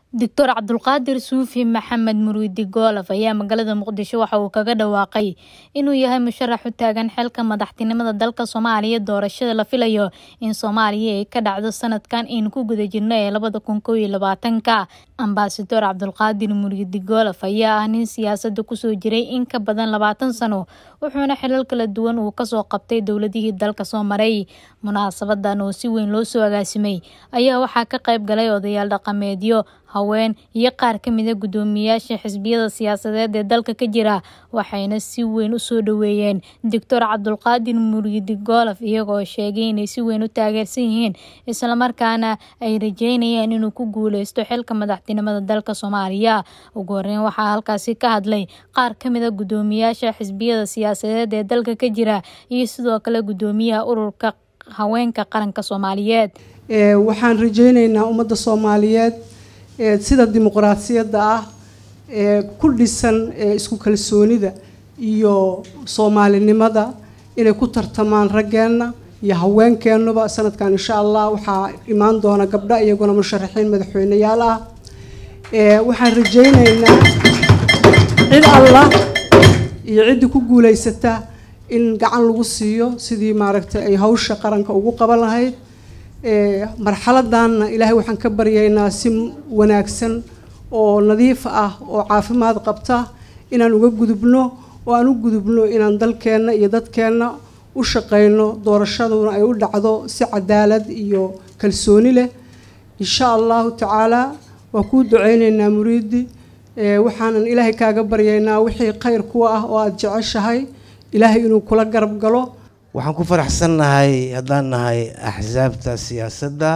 doctor cabdulqaadir suufi maxamed muruudi goolof ayaa magaalada muqdisho waxa uu kaga dhawaaqay inuu yahay musharax u taagan xilka madaxtinimada dalka soomaaliya doorashada la filayo in soomaaliya ay ka dhacdo sanadkan aynu ku guda jirno ee labada kun kow iyo labaatanka ambasador cabdulqaadir muruudi goolof ayaa ah nin siyaasada kusoo jiray in ka badan labaatan sano wuxuuna xilal kala duwan uu kasoo qabtay dowladihii dalka soo maray munaasabadan oo si weyn loo soo agaasimay ayaa waxaa ka qayb galay odayaal dhaqameedyo haween iyo qaar ka mida guddoomiyaasha xisbiyada siyaasadeed ee dalka ka jira waxayna si weyn u soo dhoweeyeen doctor cabdulqaadir muriidi goolof iyagoo sheegay inay si weyn u taageersan yihiin islamarkaana ay rajeynayaan inuu ku guuleysto xilka madaxtinimada dalka soomaaliya ugu horeyn waxaa halkaasi ka hadlay qaar ka mida guddoomiyaasha xisbiyada siyaasadeed ee dalka ka jira iyo sidoo kale guddoomiyaha ururka haweenka qaranka soomaaliyeed waxaan rajeyneynaa ummadda soomaaliyeed sida dimuqraasiyadda ah ee ku dhisan isku kalsoonida iyo soomaalinimada inay ku tartamaan raggeenna iyo haweenkeennuba sanadkan insha allah waxaa imaan doona gabdho iyaguna musharaxiin madaxweyneyaal ah waxaan rajeyneynaa cid allah iyo ciddii ku guuleysata in gacan lagu siiyo sidii maaragtay ay hawsha qaranka ugu qaban lahayd marxaladanna ilaahay waxaan ka baryaynaa si wanaagsan oo nadiif ah oo caafimaad qabta inaan uga gudubno oo aan u gudubno inaan dalkeenna iyo dadkeenna u shaqeyno doorashaduna ay u dhacdo si cadaalad iyo kalsooni leh insha allahu tacaala waa kuu duceyneynaa muriidi waxaanan ilaahay kaaga baryaynaa wixii khayr kuwa ah oo aada jeceshahay ilaahay inuu kula garab galo waxaan ku faraxsannahay haddaan nahay axsaabta siyaasadda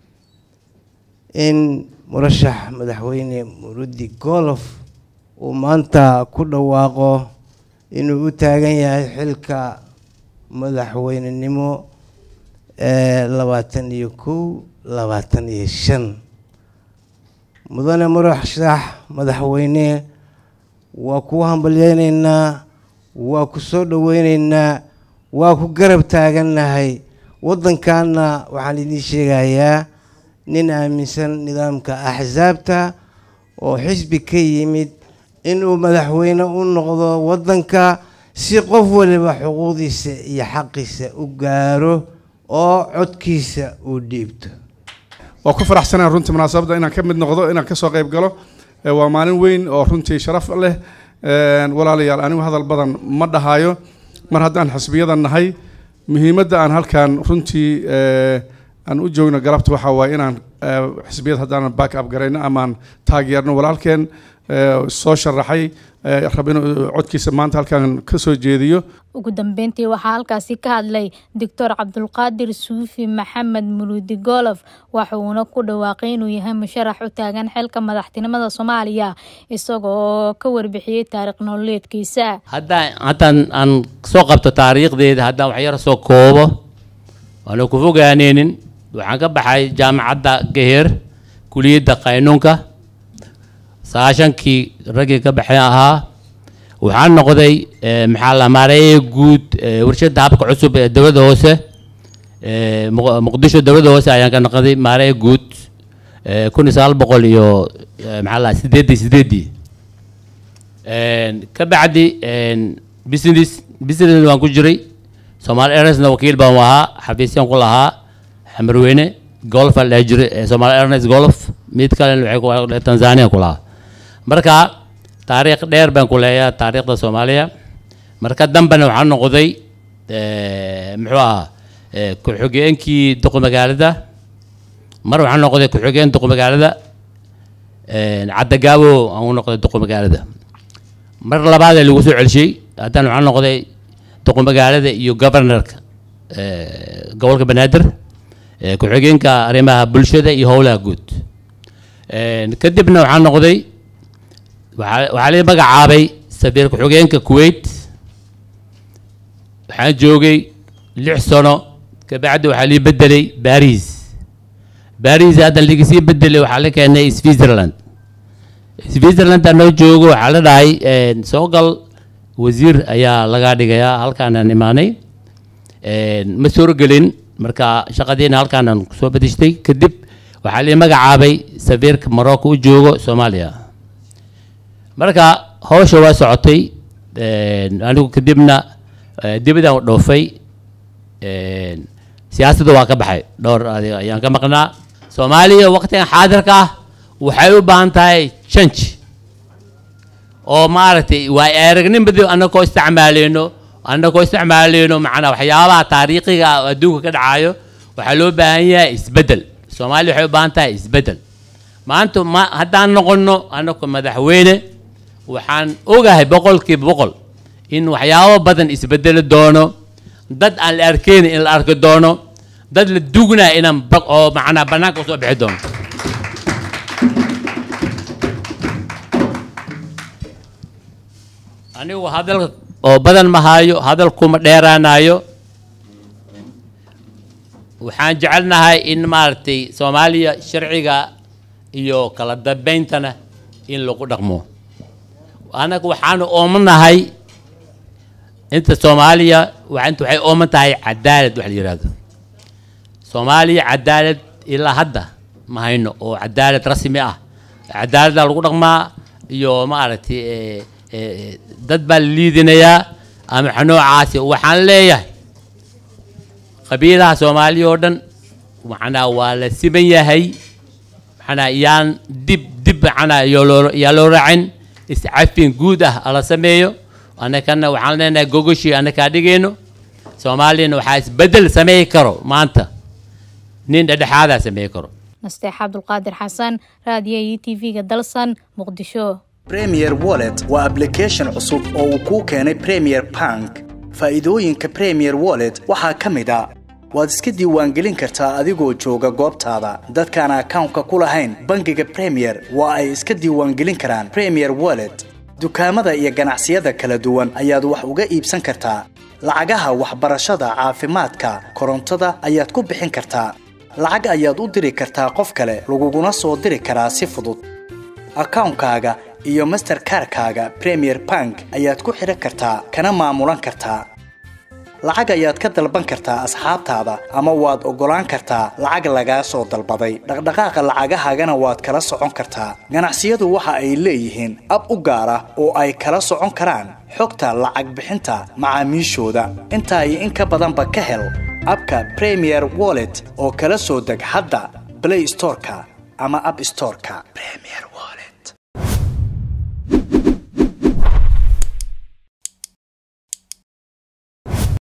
in murashax madaxweyne murudi goolof uu maanta ku dhawaaqo inuu u taagan yahay xilka madaxweynenimo ee labaatan iyo kow labaatan iyo shan mudane murashax madaxweyne waa kuu hambalyeyneynaa waa ku soo dhaweyneynaa waa ku garab taagannahay waddankaana waxaan idiin sheegayaa nin aaminsan nidaamka axsaabta oo xisbi ka yimid inuu madaxweyne u noqdo waddanka si qof waliba xuquuqdiisa iyo xaqiisa u gaaro oo codkiisa uu dhiibto waa ku faraxsanaa runtii munaasabadda inaan ka mid noqdo inaan kasoo qayb galo waa maalin weyn oo runtii sharaf leh walaalayaal anigu hadal badan ma dhahayo mar haddaan xisbiyada nahay muhiimadda aan halkan runtii aan u joogno galabta waxaa waaye inaan xisbiyada haddaanan back up garayno amaan taageerno walaalkeen soo sharaxay rab inuu codkiisa maanta halkan ka soo jeediyo ugu dambeyntii waxaa halkaasi ka hadlay doctor cabdulqaadir suufi maxamed muruudi goolof waxa uuna ku dhawaaqay inuu yahay musharax u taagan xilka madaxtinimada soomaaliya isagoo ka warbixiyey taariikh nololeedkiisa haddaan haddaan aan soo qabto taariikhdeeda haddaan waxyaro soo koobo waana ku fogaaneynin waxaan ka baxay jaamacadda gaheer kuliyadda qaynuunka sagaashankii raggii ka baxay ahaa waxaan noqday maxaa la maareeye guud warshadda habka cusub ee dowladda hoose muqdisho dowladda hoose ayaan ka noqday maareeye guud kun iyo sagaal boqol iyo maxaa la sideedii sideedii ka bacdi business business waan ku jiray Somali Airlines wakiil baan ahaa xafiisyan ku lahaa xamarweyne golf la jiray Somali Airlines golf mid kale waxay ku Tanzania ku lahaa marka taariikh dheer baan ku leeyahay taariikhda Soomaaliya marka dambena waxaan noqday muxuu ahaa ku-xigeenkii duqa magaalada mar waxaan noqday ku-xigeen duqa magaalada caddagaabo aan u noqday duqa magaalada mar labaad lagu soo celshiyey haddana waxaan noqday duqa magaalada iyo governorka gobolka banaadir ku-xigeenka arrimaha bulshada iyo howlaha guud kadibna waxaan noqday waxaa la magacaabay safiir ku-xigeenka kuwait waxaan joogay lix sano kabacdi waxaa lii bedelay baris baris hadda lagasii bedelay waxaa la keenay switzerland switzerland noo joogo waxaa la dhahay soo gal wasiir ayaa lagaa dhigayaa halkaanaan imaanay ma suurgelin marka shaqadiina halkaanaan kusoo badishtay kadib waxaa lii magacaabay safiirka morocco u joogo soomaaliya marka hawsha waa socotay anigu kadibna dibadaan u dhoofay siyaasadda waa ka baxay dhowr adiga ayaan ka maqnaa soomaaliya waqtigan xaadirka ah waxay u baahan tahay change oo maaragtay waa aragnimadi annagoo isticmaaleyno annagoo isticmaaleyno macnaa waxyaabaha taariikhiga ah oo adduunka ka dhacayo waxaa loo baahan yahay isbeddel soomaaliya waxay u baahan tahay isbeddel maanta ma haddaan noqonno annagoo madaxweyne waxaan ogahay boqolkiiba boqol in waxyaabo badan isbedeli doono dad aan la arkeynin in la arki doono dad la dugnaa inaan oo macnaa bannaanka usoo bixi doono anigu hadalka oo badan ma haayo hadalkuma dheeraanayo waxaan jecelnahay in maaragtay soomaaliya sharciga iyo kala dambeyntana in lagu dhaqmo annaga waxaanu oomanahay inta soomaaliya inta waxay ooman tahay cadaalad wax la yidhaahdo soomaaliya cadaalad ilaa hadda ma hayno oo cadaalad rasmi ah cadaaladda lagu dhaqmaa iyo maaragtay dad baa la liidinayaa ama xanoocaasi waxaan leeyahay qabiilaha soomaaliya oo dhan macnaa waa la siman yahay macnaa yaan dib dib macnaa yaa loo raacin iscafin guud ah ala sameeyo annakana waxaan leenahay gogoshii annakaa dhigayno soomaaliyana waxaa isbeddel sameey karo maanta nin dhedhexaadaa sameey karo nasteex cabdulqaadir xasan raadiyo iyo t v-ga dalsan muqdisho premier wallet waa application cusub oo uu kuu keenay premier bank faa'iidooyinka premier wallet waxaa ka mid a waad iska diiwaangelin kartaa adigoo jooga goobtaada dadkaan akawnka ku lahayn bangiga premier waa ay iska diiwaangelin karaan premier wallet dukaamada iyo ganacsiyada kala duwan ayaad wax uga iibsan kartaa lacagaha waxbarashada caafimaadka korontada ayaad ku bixin kartaa lacag ayaad u diri kartaa qof kale laguguna soo diri karaa si fudud akawnkaaga iyo masterkarkaaga premier bank ayaad ku xidhan kartaa kana maamulan kartaa lacag ayaad ka dalban kartaa asxaabtaada ama waad oggolaan kartaa lacag lagaa soo dalbaday dhaqdhaqaaqa lacagahaagana waad kala socon kartaa ganacsiyadu waxa ay leeyihiin ab u gaar ah oo ay kala socon karaan xogta lacag bixinta macaamiishooda intaa iyo in ka badanba ka hel abka premier wallet oo kala soo deg hadda blay storeka ama ab storeka